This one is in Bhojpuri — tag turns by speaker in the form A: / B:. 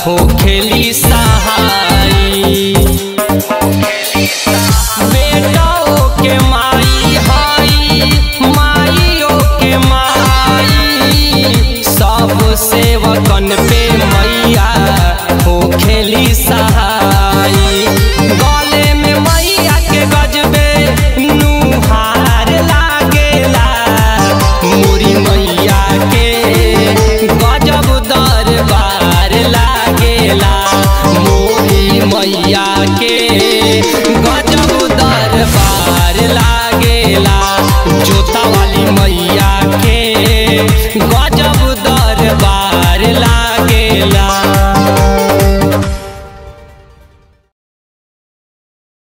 A: हो खेली सहाई बेटाओ के माई हाई माइयों के माई सब सेवकन पे मैया हो खेली सहाई गले में मैया के गजबे नुहार लागेला मुरी मैया के गजब दरबार लागेला मोरी मैया के